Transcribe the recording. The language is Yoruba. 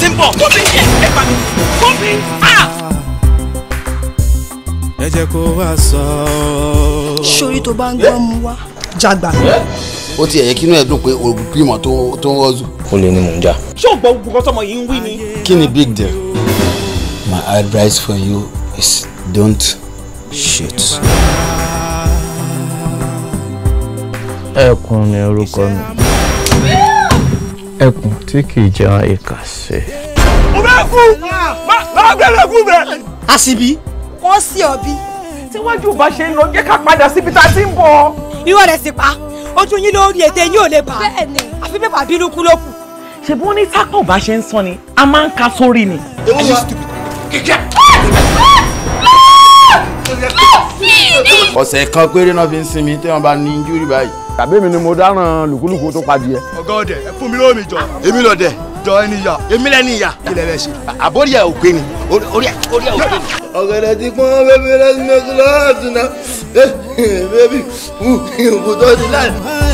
ti ń bọ̀ tóbi ẹ gbà mí tóbi ah. ẹ jẹ́ kó wá sọ. sórí tó bá ń gbọ́ mu wá. jàgbà. ó ti ẹ̀yẹ kínú ẹ̀ dùn pé olùgbìmọ̀ tó tó ń rọ́ọ̀zù. ó lè ní mò ń jà. ṣé o gbọ́ gbogbo tọmọ yìí ń wí ni. kí ni big deal. my advice for you is don't shoot. ẹkùn ni orúkọ mi ẹkùn tí kì í jẹun ìkà sí. mo bẹ kú máa gbẹrẹ kú bẹ. àṣìbí. wọ́n sí ọbí. tíwájú bá ṣe ń lọ jẹ́ ká padà síbi tá a ti ń bọ̀. irọ́ rẹ̀ sì pa ojú yín lórí ètè yín ò lè bà. bẹ́ẹ̀ni àfi bẹ́ẹ̀ bínú kú ló kù. ṣebí wọn ní tákàn bá ṣe ń sọ ni a máa ń ka sórí ni. ọ̀sẹ̀ kan péré náà fi ń sinmi tí wọ́n bá ní injúrí báyìí. tàbí mi ni mo dáràn lùkúlùkù tó padì ẹ. ọgá ọdẹ ẹ fún mi lóò mi jọ. èmi lọ dẹ. jọ ẹni ìyá èmi lẹni ìyá kí lẹ bẹ ṣe. àbórí ẹ ò pé ni orí ẹ orí ẹ ò pé ni. ọ̀gẹ̀dẹ̀ ti pọ́n bébí lẹ́sìn mẹ́sìn lọ́wọ́ àtúná bébí kò tó ti láì.